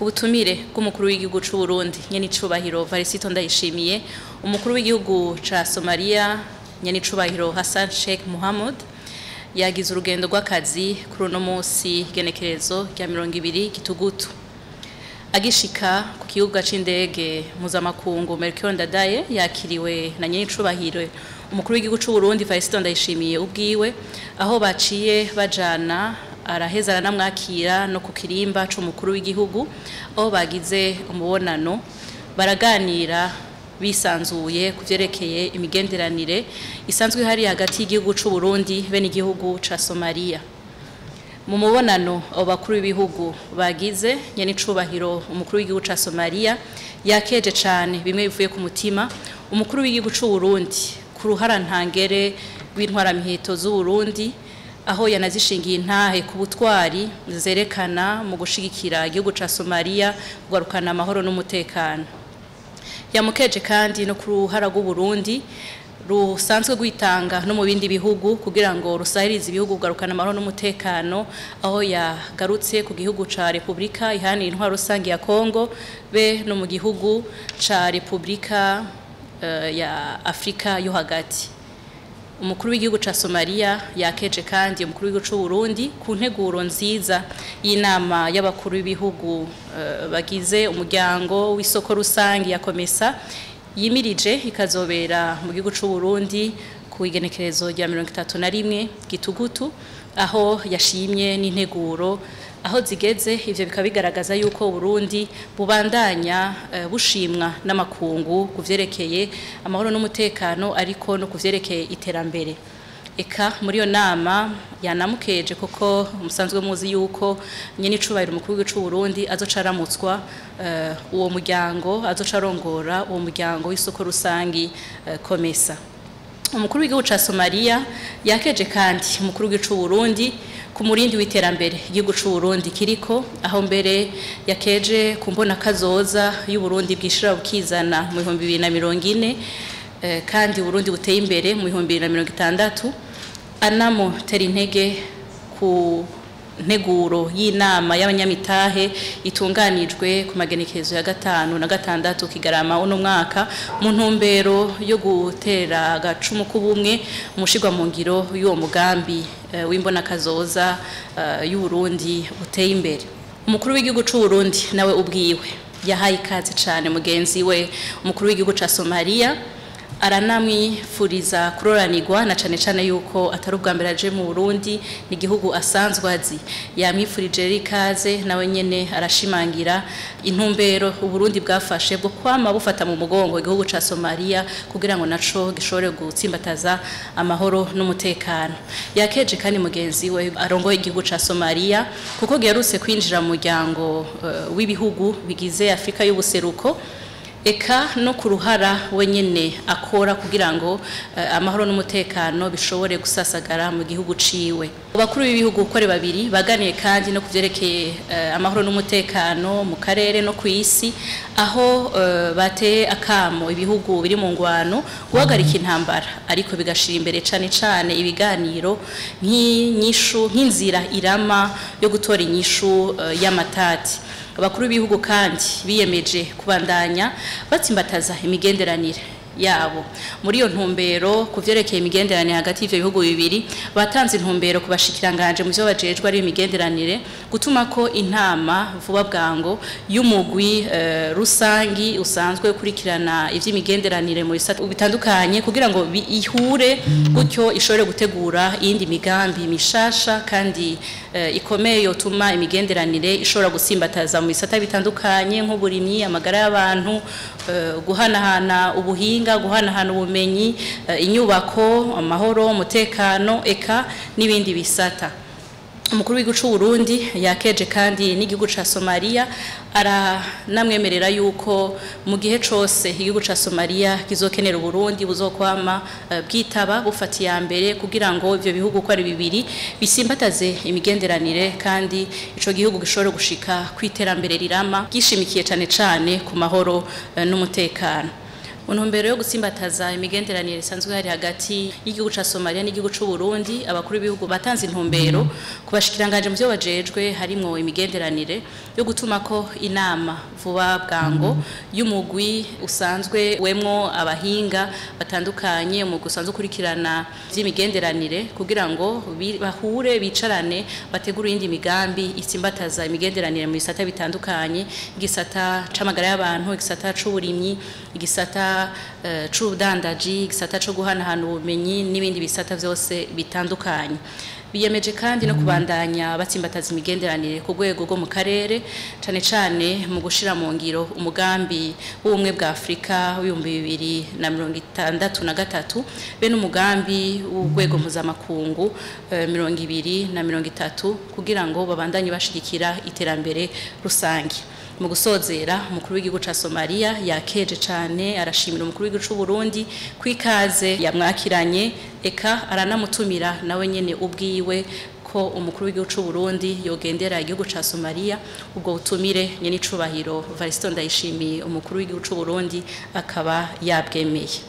ku butumire bw'umukuru w'igihugu c'u Burundi nyene icubahiro Varisito Ndayishimiye umukuru w'igihugu ca Somalia nyene icubahiro Hassan Sheikh Mohamud yagize urugendo rw'akazi kuri uno munsi genekerezo rya mirongo ibiri gitugutu agishika ku kibuga c'indege mpuzamakungu Melchior Ndadaye yakiriwe na nyene icubahiro umukuru w'igihugu c'u Burundi Varisito Ndayishimiye ubwiwe aho baciye bajana araheza aranamwakira no ku kirimba c'umukuru w'igihugu aho bagize umubonano baraganira bisanzuye ku vyerekeye imigenderanire isanzwe ihari hagati y'igihugu c'u Burundi be n'igihugu ca Somalia mu mubonano abo bakuru b'ibihugu bagize nyene icubahiro umukuru w'igihugu ca Somalia yakeje cane bimwe bivuye ku mutima umukuru w'igihugu c'u Burundi ku ruhara ntangere w'intwaramiheto z'u Burundi aho yanazishingiye intahe ku butwari zerekana mu gushigikira igihugu ca Somalia kugarukana amahoro n'umutekano yamukeje kandi no ku ruhara rw'u Burundi rusanzwe gwitanga no mu bindi bihugu kugira ngo rusahirize ibihugu kugarukana amahoro n'umutekano aho yagarutse ku gihugu ca Republika ihanira intwaro rusange ya Kongo be no mu gihugu ca Republika uh, ya Afrika yo hagati umukuru w'igihugu ca Somalia yakeje kandi umukuru w'igihugu c'u Burundi ku nteguro nziza y'inama y'abakuru b'ibihugu uh, bagize umuryango w'isoko rusangi ya Komesa yimirije ikazobera mu gihugu c'u Burundi ku igenekerezo rya 31 gitugutu aho yashimye n'integuro aho zigeze ivyo bikaba bigaragaza yuko Burundi bubandanya uh, bushimwa n'amakungu kuvyerekeye amahoro n'umutekano ariko no kuvyerekeye iterambere eka muri yo nama yanamukeje koko musanzwe muzi yuko nyene icubahiro umukuru w'igihugu c'u Burundi azoca aramutswa uh, uwo muryango azoca arongora uwo muryango w'isoko rusangi uh, komesa umukuru w'igihugu ca Somalia yakeje kandi umukuru w'igihugu c'u Burundi ku murindi w'iterambere igihugu c'u Burundi kiriko aho mbere yakeje ku mbona kazoza y'u Burundi bwishira bukizana mu 2040 eh, kandi Burundi buteye imbere mu 2060 anamo tera intege ku nteguro y'inama y'abanyamitahe itunganijwe ku magenekezo ya gatanu na gatandatu kigarama uno mwaka mu ntumbero yo gutera agacumu k'ubumwe umushigwa mu ngiro y'uwo mugambi uh, w'imbona kazoza uh, y'u Burundi uteye imbere umukuru w'igihugu c'u Burundi nawe ubwiwe yahaye ikaze cane mugenzi we umukuru w'igihugu ca Somalia aranamwifuriza kuroranirwa na cane cane yuko atari ubwa mbere aje mu Burundi ni igihugu asanzwe azi yamwifurije rikaze nawe nyene arashimangira intumbero Uburundi bwafashe bwo kwama bufata mu mugongo igihugu ca Somalia kugira ngo naco gishobore gutsimbataza amahoro n'umutekano yakeje kandi mugenzi we arongoye igihugu ca Somalia kuko giherutse kwinjira mu muryango uh, w'ibihugu bigize Afrika y'ubuseruko eka no ku ruhara wenyene akora kugira ngo uh, amahoro n'umutekano bishobore gusasagara mu gihugu ciwe abakuru b'ibihugu ukore babiri baganiye kandi no kuvyerekeye uh, amahoro n'umutekano mu karere no ku isi aho uh, bateye akamo ibihugu biri mu ngwano guhagarika intambara ariko bigashira imbere cane cane ibiganiro nk'inyishu nk'inzira irama yo gutora inyishu y'amatati abakuru b'ibihugu kandi biyemeje kubandanya batsimbataza imigenderanire yabo muri iyo ntumbero kuvyerekeye imigenderanire hagati y'ivyo bihugu bibiri batanze intumbero ku bashikiranganje mu vyo bajejwe ari imigenderanire gutuma ko intama vuba bwango y'umugwi uh, rusangi usanzwe ukurikirana ivy'imigenderanire mu bisata bitandukanye kugira ngo ihure gutyo ishobore gutegura iyindi migambi mishasha kandi uh, ikomeye yotuma imigenderanire ishobora gusimbataza mu bisata bitandukanye nk'uburimyi amagara y'abantu uh, guhanahana ubuhinga ubuhinga guhanahana ubumenyi inyubako amahoro umutekano eka n'ibindi bisata umukuru w'igihugu c'u Burundi yakeje kandi n'igihugu ca Somalia aranamwemerera yuko mu gihe cose igihugu ca Somalia kizokenera Burundi buzokwama uh, bwitaba bufatiye mbere kugira ngo ivyo bihugu ko ari bibiri bisimbataze imigenderanire kandi ico gihugu gishobore gushika kwiterambere rirama gishimikiye cane cane ku mahoro uh, n'umutekano mu ntumbero yo gutsimbataza imigenderanire isanzwe hari hagati y'igihugu ca Somalia n'igihugu c'u Burundi abakuru b'ibihugu batanze intumbero kubashikiranganje mu byo bajejwe harimwo imigenderanire yo gutuma ko inama vuba bwango y'umugwi usanzwe wemwo abahinga batandukanye umugwi usanzwe ukurikirana vy'imigenderanire kugira ngo bi- bahure bicarane bategura iyindi migambi itsimbataza imigenderanire mu bisata bitandukanye igisata c'amagara y'abantu igisata c'uburimyi igisata eh, c'ubudandaji igisata co guhanahana ubumenyi n'ibindi bisata vyose bitandukanye biyemeje kandi no kubandanya batsimbataza imigenderanire ku rwego rwo mu karere cane cane mu gushira mu ngiro umugambi w'ubumwe bwa Afrika w'ibihumbi bibiri na mirongo itandatu na gatatu be n'umugambi w'urwego mpuzamakungu eh, mirongo ibiri na mirongo itatu kugira ngo babandanye bashigikira iterambere rusange mu gusozera umukuru w'igihugu ca Somalia yakeje cane arashimira umukuru w'igihugu c'u Burundi kwikaze yamwakiranye eka aranamutumira nawe nyene ubwiwe ko umukuru w'igihugu c'u Burundi yogendera igihugu ca Somalia ubwo butumire nyene icubahiro Varisto Ndayishimiye umukuru w'igihugu c'u Burundi akaba yabwemeye